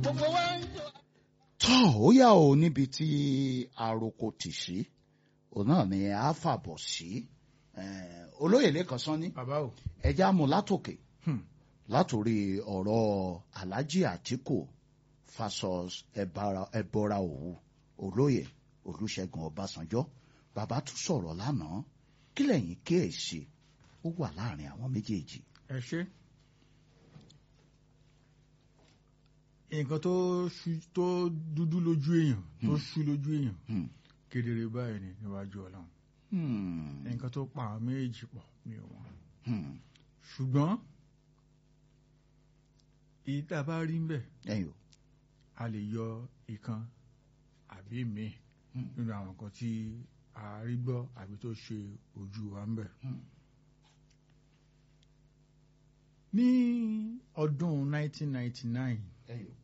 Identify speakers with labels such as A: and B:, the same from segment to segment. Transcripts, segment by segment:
A: gbogbo wa ń jọ.
B: tọ́ ó yà ó níbi tí àròkò tì sí òun náà ni a fàbọ̀ sí Eh, olóyè lẹ́kan sán ní
C: bàbá o
B: ẹja mú látòkè
C: Hmm.
B: látòrí ọ̀rọ̀ alhaji àtìkù fasos ẹbara ẹbọra òwú olóyè olùṣègùn ọbásanjọ́ bàbá tún sọ̀rọ̀ lánàá kí lẹ́yìn kíyèsí ó wà láàrin àwọn méjèèjì.
C: ẹ ṣe nǹkan tó ṣú- tó dúdú lójú èèyàn tó ṣú lójú èèyàn
B: Hmm.
C: kedere báyìí ni níwájú ọlọ́run
B: Hmm.
C: nǹkan tó pa àwọn méjì pọ̀ mi ò wọ́n
B: Hmm.
C: ṣùgbọ́n èyí tá a bá rí ń bẹ̀
B: ẹ̀yin o.
C: a lè yọ ìkan àbí míì
B: Hmm.
C: nínú àwọn nǹkan tí a rí gbọ́ àbí tó ṣe ojú wa ń bẹ̀.
B: Hmm.
C: ní ọdún 1999
B: ẹ̀yin o.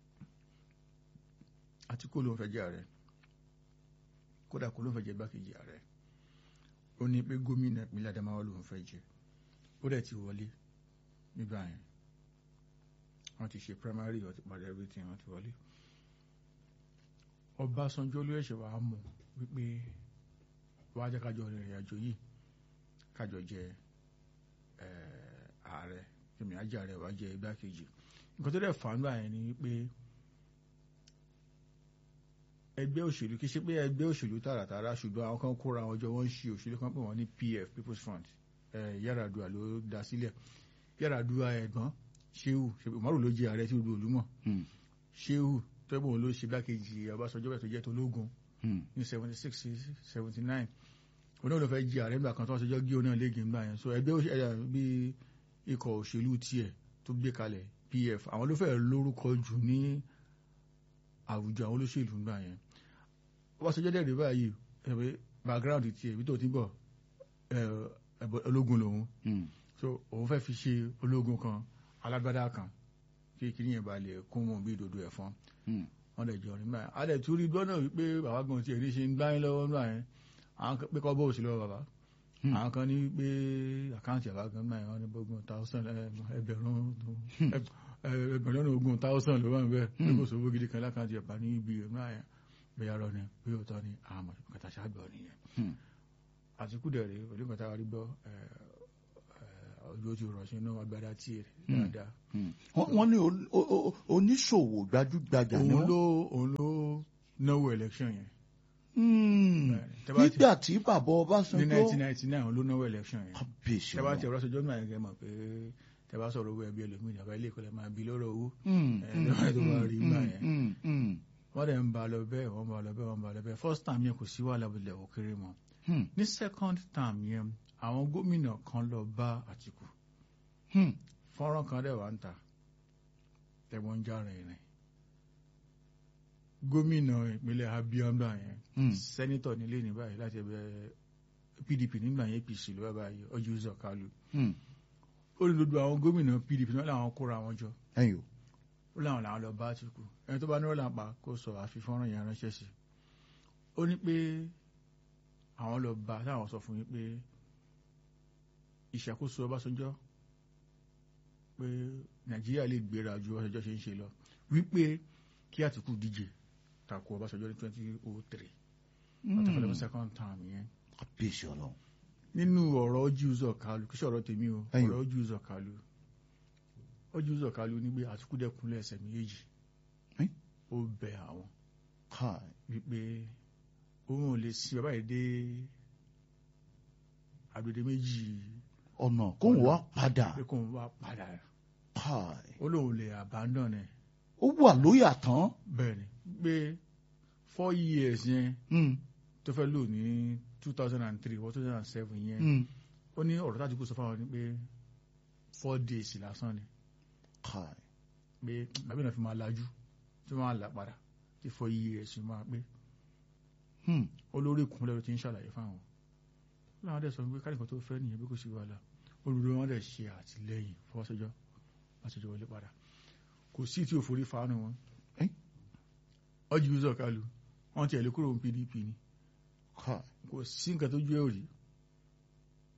C: Àtíkù ló ń fẹ́ jẹ́ ààrẹ kódà kó ló ń fẹ́ jẹ́ igbákejì ààrẹ ó ní pé gómìnà ìpínlẹ̀ Adamawa ló ń fẹ́ jẹ́ ó dẹ̀ ti wọlé nígbà yẹn wọ́n ti ṣe primary wọ́n ti parí everything wọ́n ti wọlé Ọbásanjọ́ ló ẹ̀ṣẹ̀ wàá mọ̀ wípé wàá jẹ́ kájọ rìnrìn àjò yìí kájọ jẹ eh, ààrẹ kìmí ajá ààrẹ wàá jẹ igbákejì nǹkan tó dẹ̀ fà á nígbà yẹn ni wípé ẹgbẹ́ òṣèlú kì í ṣe pé ẹgbẹ́ òṣèlú tààràtàrà ṣùgbọ́n àwọn kan kóra wọn jọ wọ́n ń ṣe òṣèlú kan pé wọ́n ní PF People's Front ẹ̀ Yar'Adua ló dá sílẹ̀ Yar'Adua ẹ̀gbọ́n Shehu Umaru ló jẹ ààrẹ tí gbogbo òlú mọ̀
B: Hmm.
C: Shehu tẹ́gbọ̀n ló ṣe gbákejì Ọbásanjọ́ bẹ̀ tó jẹ́ tológun
B: Hmm.
C: ní seventy six seventy nine onáà ló fẹ́ jẹ ààrẹ nígbà kan tó wọ́n ṣe jọ́ gé onáà léegi nígbà yẹn so ẹgbẹ́ òṣèlú ẹ̀yà bí ikọ̀ òṣèlú tiẹ̀ tó gbé kalẹ̀ PF àwọn ló fẹ́ lórúkọ jù ní àwùjọ àwọn olóṣèlú nígbà yẹn Ọbásanjọ́ dẹ̀ rí báyìí ẹ̀wẹ̀ background tiẹ̀ ibi tó ti bọ̀ ẹ̀, ẹ̀bọ̀ ológun lòun
B: Hmm.
C: so òun fẹ́ fi ṣe ológun kan alágbádá kan kí kí yẹn ba lè kún mọ́ bí ìdodo ẹ̀fọn
B: Hmm.
C: wọ́n lè jọ nígbà yẹn a lè tún rí gbọ́dọ̀ wípé bàbá gan tiẹ̀ ní ṣe ń gbáyé lọ́wọ́ nígbà yẹn àwọn kan pé kọ́ bọ́ òsì lọ́wọ́ bàbá
B: Hmm.
C: àwọn kan ní pé àkáǹtì bàbá gan nígbà yẹn wọ́n ní bógun thousand ẹ, ẹgbẹ̀rún ẹ, ẹgbẹ̀rún lọ́nà ogún thousand ló wà ń bẹ́ẹ̀
B: Hmm.
C: ní kò sówó gidi kan lákàǹtì ẹ̀bá ní ibi nígbà yẹn bẹ́ẹ̀ rọ ni bí òótọ́ ni àwọn kàtà ṣàgbọ̀ nìyẹn
B: Hmm.
C: àtìkù dẹ̀rẹ̀ pẹ̀lú nǹkan tá a rí gbọ́ ẹ, ẹ, ojú ojú rọ̀ sínú agbára tiẹ̀
B: Hmm.
C: dáadáa
B: Hmm. wọ́n wọ́n ní o- o- o- oníṣòwò gbajúgbajà ni
C: òun
B: wọ́n.
C: ló òun ló náwó election yẹn
B: Hmm.
C: Bẹ́ẹ̀ni. Tẹ́ bá ti-
B: nígbà tí bàbá
C: ní
B: Ọbásanjọ́
C: 1999 òun ló náwó election yẹn
B: kábíyèsí
C: tẹ́ bá ti
B: ọ̀rọ̀.
C: ọ̀rọ̀ sọjọ́ náà yẹn kẹ́ mọ̀ pé tẹ́ bá sọ̀rọ̀ owó ẹbí ẹlòmíì àbá ilé ìkọlẹ̀ máa bí lọ́rọ̀ owó
B: Hmm.
C: ẹ̀, lọ́wọ́ tó bá rí gbà yẹn.
B: Hmm. Hmm.
C: wọ́n dẹ̀ ń ba lọ bẹ́ẹ̀ wọ́n ba lọ bẹ́ẹ̀ wọ́n ba lọ bẹ́ẹ̀ first time yẹn kò sí wàhálà bó tilẹ̀ òkèrè mọ́
B: Hmm.
C: ní second time yẹn àwọn gómìnà kan lọ bá Àtìkù
B: Hmm.
C: fọ́nrán kan dẹ̀ wá ń ta tẹ̀wọ́n ń já rìnrìn gómìnà ìpínlẹ̀ Abia ńgbà yẹn
B: Hmm.
C: sẹ́nitọ̀ nílé ní báyìí láti ẹgbẹ́ PDP nígbà yẹn APC ló wá báyìí ọjọ́ ìzọ̀ Kalu
B: Hmm.
C: ó ní gbogbo àwọn gómìnà PDP náà làwọn kóra wọn jọ
B: ẹ̀yin o.
C: ó láwọn làwọn lọ bá Àtìkù ẹni tó bá ní ọ̀là pa kó sọ àfihàn yẹn ránṣẹ́ sí ó ní pé àwọn lọ bá táwọn sọ fún yín pé ìṣàkóso Ọbásanjọ́ pé Nàìjíríà lè gbéra ju Ọbásanjọ́ ṣe ń ṣe lọ wípé kí Àtìkù díje tako Ọbásanjọ́ ní twenty oh three àtàkùn lẹ́fún second term yẹn
B: kábíyèsí ọlọ́run.
C: nínú ọ̀rọ̀ ojú ụzọ̀ kalu kí sọ̀rọ̀ tèmi o
B: Ẹ̀yin.
C: ọ̀rọ̀ ojú ụzọ̀ kalu ojú ụzọ̀ kalu ní pé Àtìkù dẹ́kunlẹ̀ ẹsẹ̀ méjèèjì
B: Ẹ́n?
C: ó bẹ àwọn
B: káì.
C: wípé òun ò lè sin bàbá yìí dé agbede méjì
B: ọ̀nà kóun wá padà.
C: pé kóun wá padà
B: káì.
C: ó lóun lè abandon ẹ̀
B: ó wà lóyà tán.
C: bẹ́ẹ̀ ni pé four years yẹn
B: Hmm.
C: tó fẹ́ lò ní two thousand and three or two thousand and seven yẹn
B: Hmm.
C: ó ní ọ̀rọ̀ tájú kó sọ fáwọn ni pé four days lásán ni
B: káì.
C: pé bàbá náà fi máa lajú tí wọ́n á là padà tí four years máa pé
B: Hmm.
C: olórí ìkúnlẹ̀ ló ti ń ṣàlàyé fáwọn láwọn dẹ̀ sọ pé káríkan tó fẹ́ nìyẹn bí kò sí wàhálà olùdó wọn dẹ̀ ṣe àtìlẹ́yìn fọwọ́sọjọ́ láṣẹjọ́ wọlé padà kò sí tí ò forí fàánù wọn
B: Ẹ́n?
C: ọjọ́ ìzọ̀ kalu wọn ti ẹ̀ lè kúrò ní PDP ni
B: káì.
C: kò sí nǹkan tó jẹ́ òrì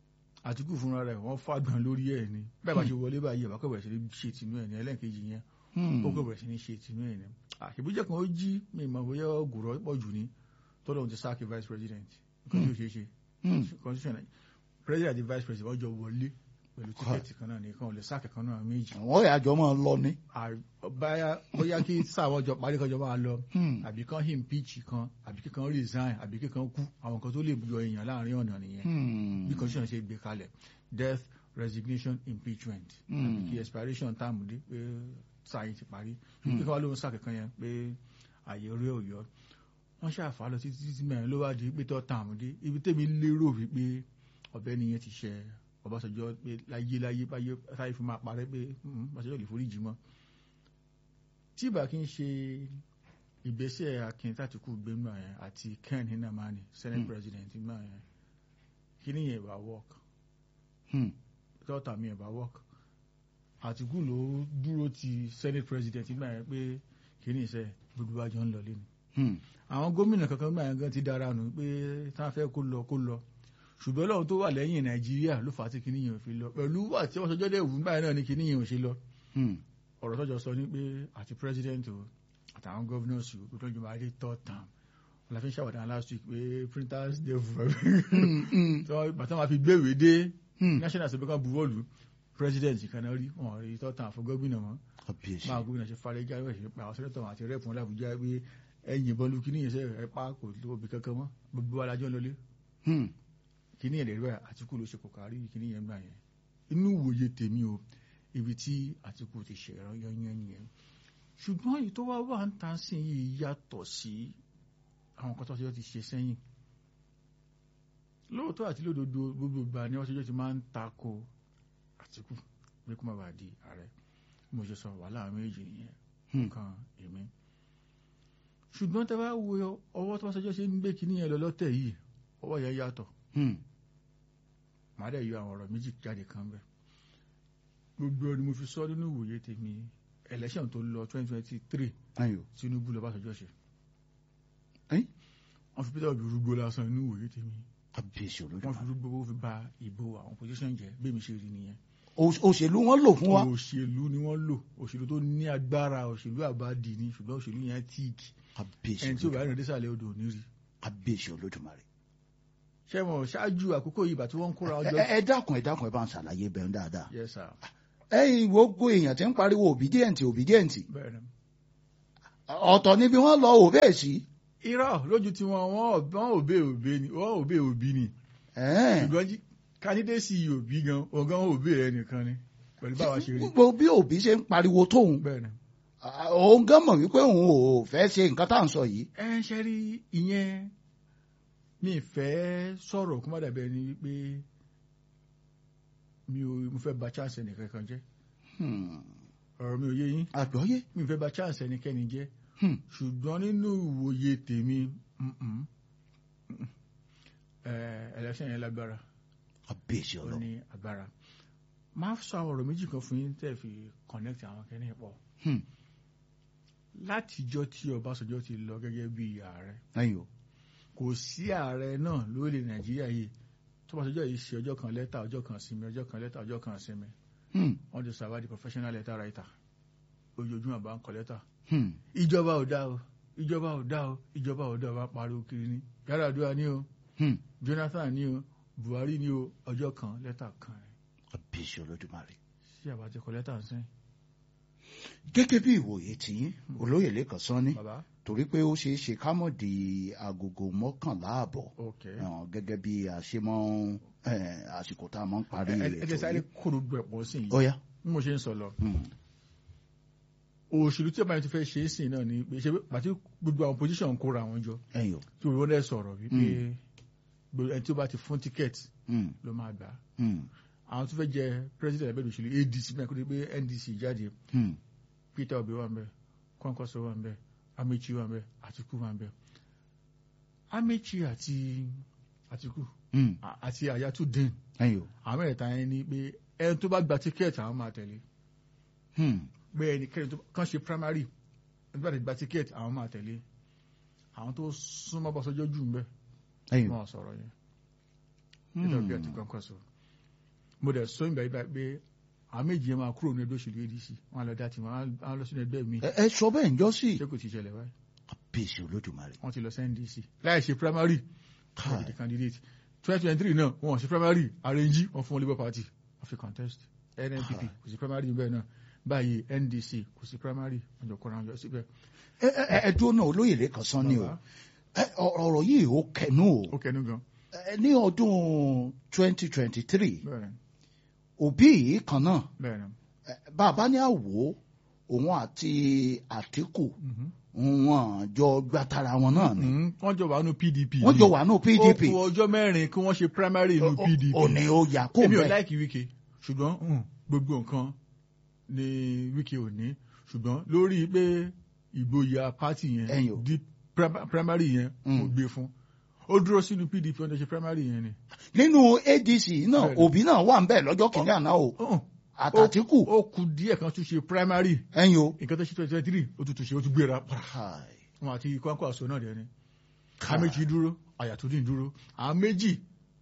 C: Àtìkù fúnra rẹ̀ wọ́n fàgbọ̀n lórí ẹ̀ ni bẹ́ẹ̀ bá ṣe wọlé báyìí ẹ̀ bá kọ̀ bẹ̀rẹ̀ sí ní ṣe tìǹú ẹ̀ ní ẹlẹ́ǹkejì yẹn
B: Hmm.
C: ó kò bẹ̀rẹ̀ sí ní ṣe tinú ẹ̀ ní àṣebíjẹ́ kan ó jí mi mọ̀ bóyá ògùrọ̀ pọ̀ jù ní tọ́lọ́hún ti sáàkì vice president nǹkan tí ó ṣeé ṣe
B: Hmm.
C: constitution president àti vice president wọ́n jọ wọlé pẹ̀lú tíkẹ́ẹ̀tì kan náà nìkan ò lè sáàkì kan náà méjì
B: wọ́n yà jọ máa lọ ní.
C: À- báyà- bóyá kí sáwọn jọ parí kan jọ máa lọ
B: Hmm.
C: àbí kan impeach kan àbí kíkan resign àbí kíkan kú àwọn kan tó lè yọ èèyàn láàrin ọ̀nà nìyẹn
B: Hmm.
C: bí constitution ṣe gbé kalẹ̀ death resignation impeachment
B: Hmm.
C: àbí kí expiration term dé pé sáyé ti parí ṣùgbọ́n kíkan wá lóhun sáà kankan yẹn pé àyè orí òyọ́ wọ́n ṣàfà lọ títí títí mẹ́rin ló wá di pé tọ́ term dé ibi tẹ́mi lérò wípé ọ̀bẹ nìyẹn ti ṣe Ọbásanjọ́ pé láyé láyé báyé táyé fi máa parẹ́ pé "Hmm, Ọbásanjọ́ lè foríjì mọ́ tí ìbá kí n ṣe ìgbésẹ̀ Akin Tàtíkù gbémọ̀ yẹn àti Ken Nnamani senate
B: Hmm.
C: president gbémọ̀ yẹn kí ni yẹn bá work
B: Hmm.
C: dọ́tà mi ẹ̀ bá work Àtìkù ló dúró ti senate president gbà yẹn pé kí ni ìṣe gbogbo àjọ ń lọ lé ni
B: Hmm.
C: àwọn gómìnà kankan gbà yẹn gan ti dára nù pé táwọn fẹ́ kó lọ kó lọ ṣùgbọ́n lọ́run tó wà lẹ́yìn Nàìjíríà ló fà á tí kíní yẹn ò fi lọ pẹ̀lú wà tí wọ́n sọjọ́ dẹ̀ wù gbà yẹn náà ni kíní yẹn ò ṣe lọ
B: Hmm.
C: ọ̀rọ̀ tọ́jọ́ sọ ní pé àti president o àtàwọn governors o kó tó jọba adé third term wọn la fi ń ṣàwádà last week pé printers dey for
B: Hmm. Hmm.
C: bàtà máa fi gbéwèé dé
B: Hmm.
C: national assembly kan buwọ́lù president kan náà rí wọn rí third term fún gómìnà mọ́
B: Kábíyèsí.
C: máa gómìnà ṣe falẹ̀ jáwé ṣe pa àwọn sẹ́nẹ́tọ̀ àti rẹ́pù làbújá pé ẹ̀yìn ìbọn lu kíní yẹn sẹ́ ẹ̀ pa kò tó obì kankan mọ́ gbogbo alájọ́ lọlé
B: Hmm.
C: kíní yẹn lè rí báyìí Àtìkù ló ṣe kò kárí kíní yẹn gbà yẹn inú ìwòye tèmi o ibi tí Àtìkù ti ṣe ẹ̀rọ yányán nìyẹn ṣùgbọ́n èyí tó wá wà ń ta sí yìí yàtọ̀ sí àwọn kan tó ṣe ti ṣe sẹ́yìn lóòótọ́ àti lódodo gbogbo ìgbà ni wọ́n ṣe ti máa ń tako Àtìkù pé kó má bàa di ààrẹ bí mo ṣe sọ wàhálà méjì nìyẹn
B: Hmm.
C: kan èmi ṣùgbọ́n tẹ bá wo ọwọ́ tó wá ṣẹjọ́ ṣe ń gbé kíní yẹn lọ lọ́tẹ̀ yìí ọwọ́ yẹn yàtọ̀
B: Hmm.
C: màá dẹ̀ yọ àwọn ọ̀rọ̀ méjì jáde kan bẹ́ẹ̀ gbogbo ni mo fi sọ nínú ìwòye tèmi election tó lọ twenty twenty three
B: Ayò.
C: Tinubu lọ Ọbásanjọ́ ṣe
B: Ẹ́n?
C: wọ́n fi Peter Obi rúgbó lásán nínú ìwòye tèmi
B: Kábíyèsí
C: wọ́n fi
B: olódùmarè.
C: rúgbó owó fi ba ìbò àwọn opposition jẹ́ bẹ́ẹ̀ mi ṣe rí nìyẹn
B: Òṣ- Òṣèlú wọn lò fún wa.
C: òṣèlú ni wọ́n lò òṣèlú tó ní agbára òṣèlú àbádì ni ṣùgbọ́n òṣèlú yẹn tíìkì
B: Kábíyèsí
C: ẹni tí ò bá
B: olódùmarè.
C: rìn désàlẹ̀ odò ò ní rí
B: Kábíyèsí olódùmarè.
C: ṣé wọn ṣáájú àkókò yìí ìgbà tí wọ́n ń kóra
B: Ẹ
C: ọjọ́
B: ẹ- ẹ dákun ẹ dákun ẹ bá ń ṣàlàyé bẹ́ẹ̀ dáadáa.
C: yes sir
B: Ẹ̀yin gbogbo èèyàn ti ń pariwo obedient obedient.
C: bẹ́ẹ̀ ni
B: Ọ̀tọ̀ níbi wọ́n lọ òbẹ́ sí.
C: irọ́ lójú tí wọ́n wọ́n wọ́n òbé òbé ni wọ́n òbé òbí ni
B: Ẹ̀ẹ́n.
C: ṣùgbọ́n jí kandidasi òbí gan ọ̀gán òbé rẹ̀ nìkan ni pẹ̀lú báwa ṣe rí
B: Gbogbo bí òbí ṣe ń pariwo tóun.
C: bẹ́ẹ̀ ni.
B: à, Òun gan mọ̀ wípé òun ò fẹ́ ṣe nǹkan tá à ń sọ yìí.
C: ẹ ṣe rí ìyẹn mi fẹ́ sọ̀rọ̀ kó má dàbí ẹni wípé mi ò mo fẹ́ ba chance ẹnìkan kan jẹ́
B: Hmm.
C: ọ̀rọ̀ mi ò yé yín
B: Àgbọ́yé.
C: mi fẹ́ ba chance ẹnikẹ́ni jẹ́
B: Hmm.
C: ṣùgbọ́n nínú ìwòye tèmi mm-mm, mm-mm, eh, election yẹn lágbára
B: Kábíyèsí
C: ó
B: ọlọ́run.
C: ní agbára máa sọ àwọn ọ̀rọ̀ méjì kan fún yín tẹ́ fi connect àwọn kẹ́ni pọ̀
B: Hmm.
C: látijọ́ tí Ọbásanjọ́ ti lọ gẹ́gẹ́ bí ààrẹ
B: Ẹ̀yin o.
C: kò sí ààrẹ náà lórílẹ̀ Nàìjíríà yìí tó Ọbásanjọ́ yìí ṣe ọjọ́ kan lẹ́tà ọjọ́ kan sinmi ọjọ́ kan lẹ́tà ọjọ́ kan sinmi
B: Hmm.
C: wọ́n ti sàwá di professional letter writer ojoojúmọ́ àbá ń kọ lẹ́tà
B: Hmm.
C: ìjọba ò dá o ìjọba ò dá o ìjọba ò dá o bá pariwo kiri ni Yar'Adua ní o
B: Hmm.
C: Jonathan ní o Buhari ní o ọjọ́ kan lẹ́tà kan rẹ̀
B: Kábíyèsí olódùmarè.
C: sí àbá ti kọ lẹ́tà ń sẹ́yìn
B: Gẹ́gẹ́ bí ìwòye tí olóyè lẹ́kàn sán ní
C: bàbá
B: torí pé ó ṣeé ṣe ká mọ̀ di agogo mọ́kànlá àbọ̀
C: ok
B: ẹ̀hàn gẹ́gẹ́ bí a ṣe mọ́ eh, àsìkò tá a mọ́ ń parí
C: ẹ ẹ
B: ètò
C: sáré
B: yìí.
C: kó gbogbo ẹ̀pọ̀ sí yìí
B: Ó yá.
C: bí mo ṣe ń sọ lọ
B: Hmm.
C: òṣèlú tí ọba yẹn ti fẹ́ ṣe é sìn náà ni pé ṣe pàtí gbogbo àwọn position ń kóra àwọn jọ
B: Ẹ̀yin o.
C: tí òun dẹ̀ sọ̀rọ̀ wípé gbogbo ẹni tí ó bá ti fún tíkẹ́ẹ̀tì
B: Hmm.
C: ló máa gbà á
B: Hmm.
C: àwọn tó fẹ́ jẹ president ẹgbẹ́ òṣèlú ADC mẹ́rin kó tó di pé NDC jáde
B: Hmm.
C: Peter Obi wà ń bẹ Kwankwaso wà ń bẹ Amechi wà ń bẹ Atiku wà ń bẹ Amechi àti Atiku
B: Hmm.
C: à- àti Ayatollah
B: Ẹ̀yin o.
C: àwọn mẹ́rẹ̀ẹ̀ta yẹn ni pé ẹni tó bá gba tíkẹ́ẹ̀tì àwọn máa tẹ̀lé
B: Hmm.
C: pé ẹnikẹ́ni tó kàn ṣe primary ẹni tó bá ti gba tíkẹ́ẹ̀tì àwọn máa tẹ̀lé àwọn tó súnmọ́ Ọbásanjọ́ jù ń bẹ
B: Ẹ̀yin o.
C: wọn sọ̀rọ̀ yẹn Peter Obi àti Kwankwaso mo dẹ̀ sọ ìgbà yìí báyìí pé àwọn méjì yẹn máa kúrò ní ẹgbẹ́ òṣèlú adc wọn á lọ dá tiwọn á lọ sínú ẹgbẹ́ mi
B: ẹ ẹ sọ bẹ́ẹ̀ ń jọ sí
C: ṣé kò ti ṣẹlẹ̀ báyìí
B: bíyèsí olódùmarè
C: wọ́n ti lọ sí ndc láì ṣe primary wọ́n ti di candidate twenty twenty three náà wọ́n ṣe primary arrange wọ́n fún labour party wọ́n fi contest nnpp kò sí primary bẹ́ẹ̀ náà báyìí ndc kò sí primary wọ́n jọ kọ́ra wọn jọ síbẹ̀.
B: ẹ ẹ ẹ dúró náà olóyè lẹ́kàn sán ni o
C: Bàbá,
B: ẹ ọ- ọ̀rọ̀ yìí ó kẹnu o
C: ó kẹnu gan
B: ẹ ní ọdún twenty twenty three
C: bẹ́ẹ̀ ni
B: òbí yìí kan náà
C: bẹ́ẹ̀ ni.
B: ẹ, bàbá ní àwò òun àti àtìkù
C: Mhm.
B: wọn jọ gbàtara wọn náà ni
C: Mhm. wọ́n jọ wà nù pdp
B: wọ́n jọ wà ní pdp
C: ó kù ọjọ́ mẹ́rin kí wọ́n ṣe primary nù pdp
B: òní ó yà kó
C: èmi ò
B: bẹ́ẹ̀
C: láìkì wíkẹ́ ṣùgbọ́n mm, gbogbo nǹkan ni wíkẹ́ ò ní ṣùgbọ́n lórí pé ìgboyà pátì
B: Ẹ̀yin
C: yẹn
B: o.
C: di prim- primary yẹn
B: Mm.
C: mo gbé fún ó dúró sínú pdp ọ̀dọ̀ ṣe primary yẹn ni.
B: nínú adc náà
C: Bẹ́ẹ̀ni.
B: òbí náà wà ń bẹ̀ lọ́jọ́ kìíní àná o
C: Ọ̀hún,
B: àtàtìkù
C: ó kù díẹ̀ kan tún ṣe primary
B: ẹ̀yin o.
C: nǹkan tó ṣe twenty twenty three ó tún tún ṣe ó tún gbéra para
B: Káì,
C: wọn àti kọ́ńkọ́ àṣọ náà dẹ̀ ni.
B: káì.
C: àwọn méjì dúró àyàtúndì dúró àwọn méjì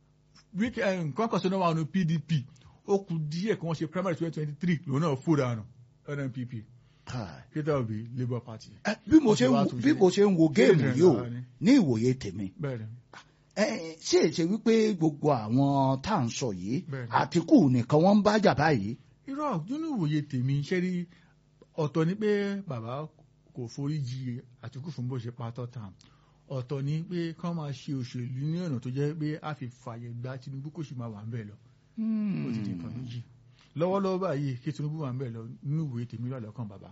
C: nǹkan kan sọ́nà wà nù pdp ó kù díẹ̀ kí wọ́n ṣe primary twenty twenty three lòun náà fò dànù nnpp
B: Káì.
C: peter obi labour party.
B: Ẹ, bí mo ṣe ń wo-
C: Wọ́n ti wá
B: bí
C: tún
B: mo ṣe ń wo géèmù
C: Children
B: yìí o
C: lára ni.
B: ní ìwòye tèmi
C: bẹ́ẹ̀ ni
B: ẹ, ṣé èṣe wípé gbogbo àwọn tá à ń sọ yìí
C: Bẹ́ẹ̀ni.
B: àtìkù nìkan wọ́n ń bá jà báyìí
C: irọ́ nínú ìwòye tèmi ṣe rí ọ̀tọ̀ ni pé bàbá kò forí jì àtìkù fún bó ṣe pa tọ́ta ọ̀tọ̀ ni pé kán máa ṣe òṣèlú ní ọ̀nà tó jẹ́ pé a fi fàyè gba tinubu kò sì máa wà ń bẹ̀ lọ ó ti di nǹkan méjì lọ́wọ́lọ́wọ́ báyìí kí tinubu wà ń bẹ̀ lọ nínú ìwòye tèmi lọ́lọ́kàn bàbá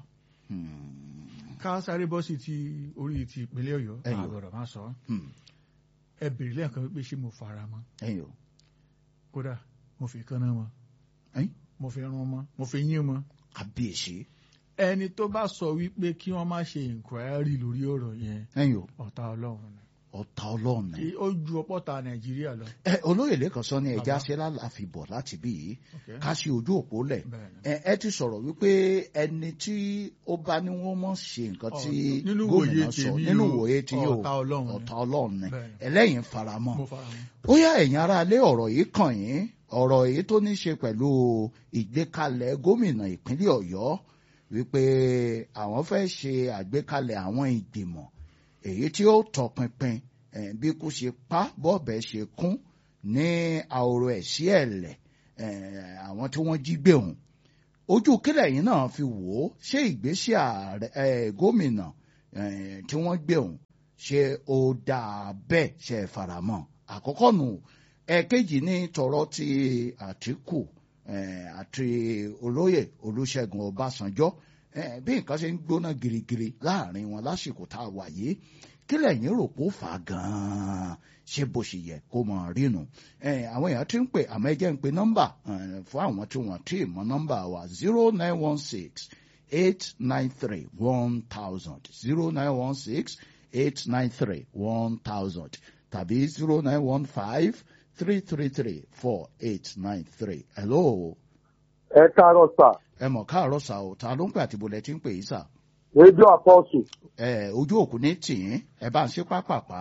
B: Hmm.
C: ká sáré bọ́ sí ti orí ti ìpínlẹ̀ ọ̀yọ́
B: Ẹ̀yọ̀.
C: àgọ̀rọ̀ máa sọ
B: Hmm.
C: ẹ bèrè lẹ́ẹ̀kan pé ṣé mo fara mọ́
B: ẹ̀yin o
C: kódà mo fi kánná mọ́
B: ẹ̀yin
C: mo fi rán mọ́ mo fi yín mọ́
B: kábíyèsí
C: ẹni tó bá sọ wípé kí wọ́n má ṣe inquiry lórí ọ̀rọ̀ yẹn
B: ẹ̀yin o
C: ọ̀tá ọlọ́run ni
B: ọ̀tá ọlọ́run ni.
C: Kí ó ju ọpọ́ta nàìjíríà lọ.
B: ẹ olóyè lẹ́kàn sọ ni ẹja
C: Bàbá.
B: ṣe láàfin bọ̀ láti bí yìí
C: Okay.
B: ká sí ojú òpó lẹ̀
C: Bẹ́ẹ̀ ni.
B: ẹ ẹ ti sọ̀rọ̀ wípé ẹni tí ó bá ní wọ́n mọ̀ ṣe nǹkan tí
C: Ọ̀, nínú
B: gómìnà
C: ìwòye
B: sọ
C: tèmi
B: nínú
C: o,
B: ìwòye tí yóò
C: ọ̀tá Ọlọ́run ni.
B: ọ̀tá ọlọ́run ni
C: Bẹ́ẹ̀ ni.
B: ẹlẹ́yìn faramọ́
C: mo fara mọ́.
B: ó yá ẹ̀yin aráalé ọ̀rọ̀ yìí kàn yín ọ̀rọ̀ yìí tó ní í ṣe pẹ̀lú ìgbékalẹ̀ gómìnà ìpínlẹ̀ ọ̀yọ́ wípé àwọn fẹ́ ṣe àgbékalẹ̀ àwọn ìgbìmọ̀ èyí tí ó tọpinpin eh, bí kú ṣe pa bọ́ọ̀bẹ ṣe kún ní àwòrò ẹ̀ sí ẹ̀lẹ̀ eh, àwọn tí wọ́n jí gbé òun ojú kílẹ̀ yìí náà fi wò ó ṣé ìgbésẹ̀ ààrẹ eh, gómìnà eh, tí wọ́n gbé òun ṣé ó dáa bẹ́ẹ̀ ṣe é faramọ́ àkọ́kọ́ nù ẹ̀ẹ̀kejì ní tọ̀rọ̀ ti àtìkù eh, àti olóyè olúṣẹ́gun ọbásanjọ́ eh, bí nǹkan ṣe ń gbóná girigiri láàrin wọn lásìkò tá a wà yìí kí lẹ́yìn rò pó fà á gan-an ṣé bó ṣe yẹ kó mọ̀ rínu Eh, àwọn èèyàn ti ń pè àmọ́ ẹ jẹ́ ń pe nọ́mbà eh, fún àwọn tí wọ́n ti mọ nọ́mbà wa zero nine one six eight nine three one thousand zero nine one six eight nine three one thousand tàbí zero nine one five three three three four eight nine three. hello
A: ẹ káàárọ̀ sà
B: ẹ mọ̀ káàárọ̀ sà o ta ló ń pè àti bolẹ̀ tí ń pè yìí sà.
A: rédíò àpọ́sù
B: ẹ ojú òkú ní tìyín ẹ bá ń ṣe pápápá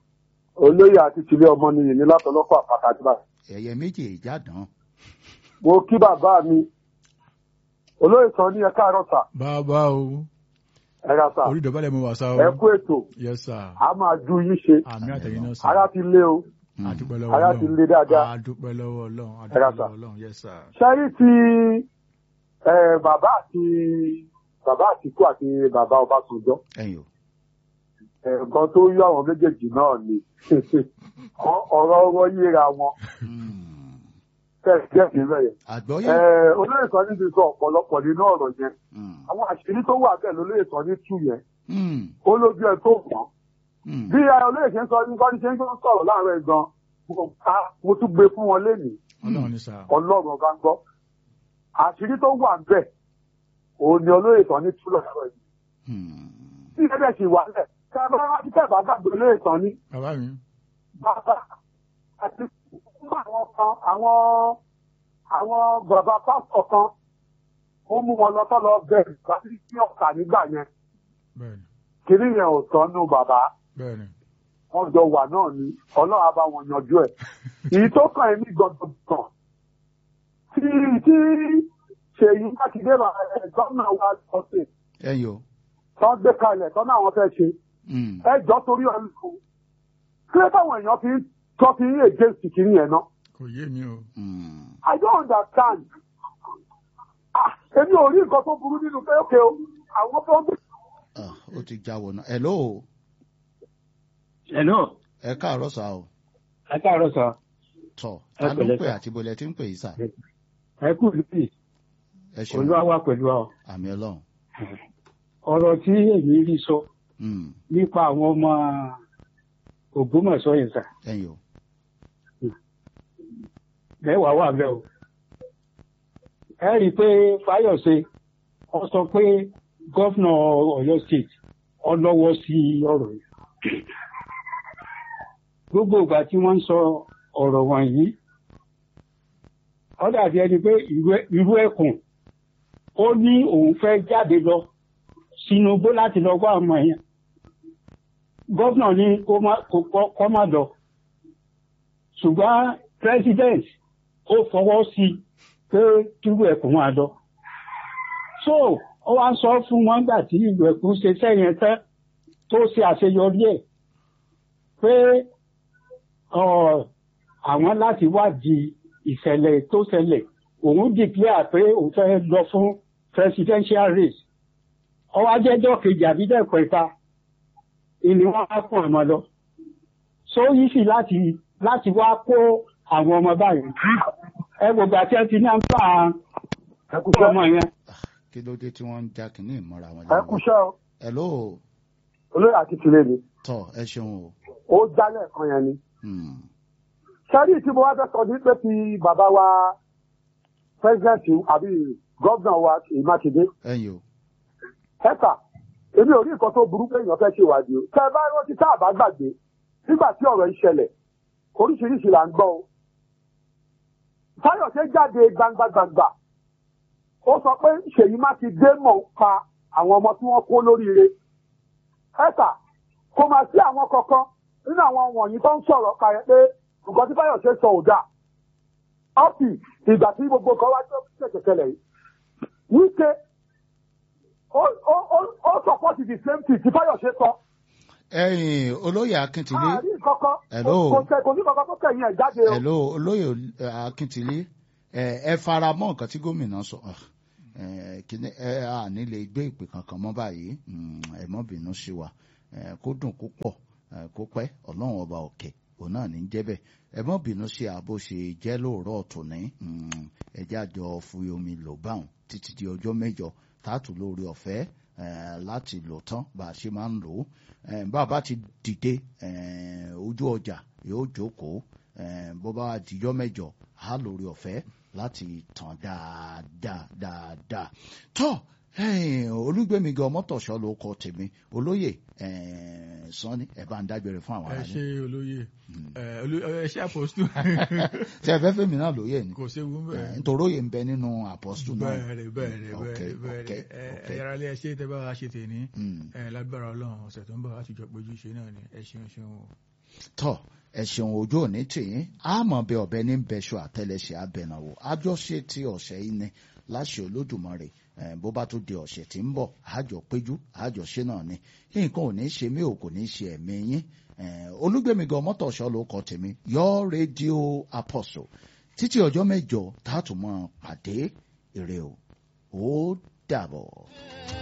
A: olóyè àti tìlé ọmọ nìyí ní látọlọ́pọ̀ àpáta àdìbà.
B: ẹ̀yẹ méjì ìjàdán.
A: mo kí bàbá mi olóyè sọ ní ẹ káàárọ̀ sà
C: bàbá o
A: ẹ ra sà
C: orí ìdọ̀bálẹ̀ mo wà sá o
A: ẹ kú ètò
C: yes sir
A: a máa ju yín ṣe
C: àmì àtẹ̀yìn náà sir
A: ara ti lé o
C: àdúpẹ́ lọ́wọ́
A: ara ti lé dáadáa
C: àdúpẹ́ lọ́wọ́ ọlọ́run
A: Ẹ
C: àdúpẹ́
A: ra sà.
C: lọ́wọ́ ọlọ́run yes sir.
A: ṣẹ́rí ti ẹ, bàbá àti bàbá àtìkú àti bàbá ọbásanjọ́
B: ẹ̀yin o
A: nǹkan tó yọ àwọn méjèèjì náà ni Ọ- ọ̀rọ̀ ọwọ́ yíra wọn
B: Mm.
A: tẹ̀síẹ̀ níbẹ̀ yẹn.
B: àgbọ́yé.
A: Ẹ, olóyè sọ ní ti sọ ọ̀pọ̀lọpọ̀ nínú ọ̀rọ̀ yẹn
B: Mm.
A: àwọn àṣírí tó wà bẹ́ẹ̀ lólóyè sọ ní tú yẹn
B: Mm.
A: ó lójú ẹ tó mọ̀
B: Mm.
A: bí ẹ olóyè ṣe ń sọ ní kọ́ni ṣe ń sọ̀rọ̀ láàárọ̀ ẹ̀ gan mo ká- mo tún gbé fún wọn lénìí
C: ọlọ́run ní sir.
A: ọlọ́run ọba ń gbọ́ àṣírí tó wà bẹ́ẹ̀ òun ni olóyè sọ ní tú lọ́sọ̀rọ̀ yìí
B: Mm.
A: tí ẹ bẹ̀ sì wà lẹ̀ ká bá wá sí tẹ̀bá gbàgbé olóyè sọ ní
C: bàbá mi
A: bàbá àti fún àwọn kan àwọn àwọn bàbá pásítọ̀ kan ó mú wọn lọ tọ́ lọ bẹ̀rẹ̀ láti sí ọ̀kà nígbà yẹn
C: bẹ́ẹ̀ni
A: kiri yẹn ò tọ́nu bàbá
C: bẹ́ẹ̀ni
A: wọ́n jọ wà náà ni ọlọ́run á bá wọn yanjú ẹ̀ èyí tó kàn ẹ́ ní gbọ̀ngàn tí tí ṣèyí mákindé gómìnà wa ọ̀sẹ̀
B: ẹ̀yin o
A: tó ń gbé kalẹ̀ tó náà wọ́n fẹ́ ṣe
B: Mm.
A: ẹ jọ torí ọlọ́run kí ló táwọn èèyàn fi ń tọ́ fi ń against kìíní yẹn náà
C: kò yé mi o
B: Mm.
A: I don't understand ah èmi ò rí nǹkan tó burú nínú pé ókè o àwọn tó ń gbé
B: Ah, ó ti já wọnà hello
D: Hello,
B: ẹ káàárọ̀ sá o
D: ẹ káàárọ̀ sọ.
B: tọ̀
D: Ẹ
B: ta ló ń
D: pẹ̀lẹ́
B: pè
D: sà.
B: àti bolẹ̀ tí ń pè yìí sà
D: Ẹ kú lùpì,
B: ẹ ṣeun
D: olúwa wà pẹ̀lú ọ.
B: àmì ọlọ́run
D: Ọ̀rọ̀ tí èmi rí sọ
B: Mm.
D: nípa àwọn ọmọ Ògbómọ̀ṣọ́ yẹn sà,
B: ẹ̀yin o
D: mẹ́wàá wà bẹ́ẹ̀ o. Ẹ rí i pé Fáyọ̀ṣe ọ sọ pé gọ́fìnà Ọ̀yọ́ state ọlọ́wọ́ sí ọ̀rọ̀ yìí. Gbogbo ìgbà tí wọ́n ń sọ ọ̀rọ̀ wọ̀nyí, ó dàbí ẹni pé ìrú- irú ẹkùn ó ní òun fẹ́ jáde lọ sínú igbó láti lọ wá ọmọ yẹn. Gọ́fìnà ní kó má- kó kọ́- kó má lọ. Ṣùgbọ́n president ó fọwọ́ sí i pé kíru ẹkùn máa lọ. So ó wá ń sọ fún wọn gbà tí ìlú ẹkùn ṣe sẹ́yìn tán tó ṣe àṣeyọrí ẹ̀ pé ọ̀, àwọn láti wádìí ìṣẹ̀lẹ̀ tó ṣẹlẹ̀ òun declare pé òun fẹ́ lọ fún presidential race ọwọ́ ajẹ́jọ́ kejì àbídẹ́kọ̀ ìta ìní wọn á kún àmọ́ lọ so easy láti láti wá kó àwọn ọmọ báyìí ẹ gbogbo àti ẹ ti ní àǹfà
A: ẹkúṣẹ́
D: ọmọ yẹn
B: kí ló dé tí wọ́n ń já kínní ìmọ̀ra wọn
A: ẹkúṣẹ́ o
B: hello
A: olóyè akitile ni
B: tọ̀ ẹ ṣeun o
A: ó jálẹ̀ kan yẹn ni.
B: Mm.
A: sẹ́rí tí mo wá fẹ́ sọ ní pé ti bàbá wa pẹ́sidẹ̀ntì àbí gọ́vnà wa Ṣèyí Mákindé
B: ẹ̀yin o
A: ẹ̀ka èmi ò rí nǹkan tó burú pé èèyàn fẹ́ ṣe ìwádìí o tẹ́ ẹ bá rántí tá a bá gbàgbé nígbà tí ọ̀rọ̀ yìí ṣẹlẹ̀ oríṣiríṣi là ń gbọ́ o Fáyọ̀ṣe jáde gbangba gbangba ó sọ pé Ṣèyí Mákindé mọ̀ ń pa àwọn ọmọ tí wọ́n kó lóríire ẹ̀ka kò máa sí àwọn kankan nínú àwọn wọ̀nyí tó ń sọ̀rọ̀ kàyẹ pé nǹkan tí Fáyọ̀ṣe sọ ò dáa ọ́pì ìgbà tí gbogbo kan wá tó ṣẹ̀ṣẹ̀ ṣẹlẹ̀ yìí wíkẹ́ ó ó ó ó sọpọ́tì the same thing tí Fáyọ̀ṣe sọ
B: ẹ̀yin olóyè akíntìlé
A: àárín kankan
B: Hello.
A: kò tẹ kò ní kankan tó kẹ̀yìn ẹ̀ jáde o.
B: hello olóyè eh, akíntìlé ẹ ẹ fara mọ́ nǹkan tí gómìnà sọ Ah, eh, kíní ẹ à ní lè gbé ìpè kankan mọ́ báyìí Mm, ẹ mọ́ bínú sí wa Eh, kó dùn kó pọ̀ eh, kó pẹ́ ọlọ́run ọba òkè òun náà ní jẹ́ bẹ́ẹ̀ ẹ mọ́ bínú sí àbó ṣe jẹ́ lóòrọ̀ tòní Mm, ẹ jájọ fúyẹ́ omi lò báwọn títí di ọjọ́ mẹ́jọ tààtù lórí ọ̀fẹ́ eh, láti lò tán bá a ṣe máa ń lò ó Eh, bá a bá ti dìde eh, ojú ọjà yóò jókòó eh, bó bá dijọ́ mẹ́jọ á lórí ọ̀fẹ́ láti tàn dáadáa dáadáa tọ́ eh, olúgbẹ̀mí gan mọ́tòṣọ́ ló kọ tèmi olóyè eh, sanni ẹ̀ bá ń dágbére fún àwọn
C: ẹ
B: ará
C: ṣe olóyè ẹ olú- ẹ ṣe àpòstù
B: tí ẹ fẹ́ fẹ́mi náà lóyè ni
C: kò séwu
B: Eh,
C: bẹ́ẹ̀
B: nítorí òye ń bẹ nínú àpọ́stù náà
C: bẹ́ẹ̀rẹ̀ bẹ́ẹ̀rẹ̀
B: Ok,
C: bẹ́ẹ̀rẹ̀
B: ok,
C: bẹ́ẹ̀rẹ̀
B: ok.
C: ẹ yàrá ilé ẹ ṣe tẹ́ bá wa ṣe tèmi
B: Mm.
C: ẹ lágbára Ọlọ́run ọ̀sẹ̀ tó ń bọ̀ láti jọ péjú ṣe náà ni ẹ ṣeun ṣeun o.
B: tọ ẹ̀sìn ojú òní tìyín àmọ́ bẹ ọ̀bẹ ní bẹṣọ àtẹlẹsẹ abẹnàwò àjọṣe ti ọ̀sẹ̀ yìí ni láṣẹ Olódùmarè eh, bó bá tó di ọ̀sẹ̀ tí ń bọ̀ àjọ péjú àjọṣe náà ni nǹkan ò ní ṣe mí ò kò ní ṣe ẹ̀mí yín Eh, olúgbẹ̀mí gan mọ́tòṣọ́ ló kọ tèmi yọ rédíò apostle títí ọjọ́ mẹ́jọ tá a tún máa pàdé ire o ó dàbọ̀.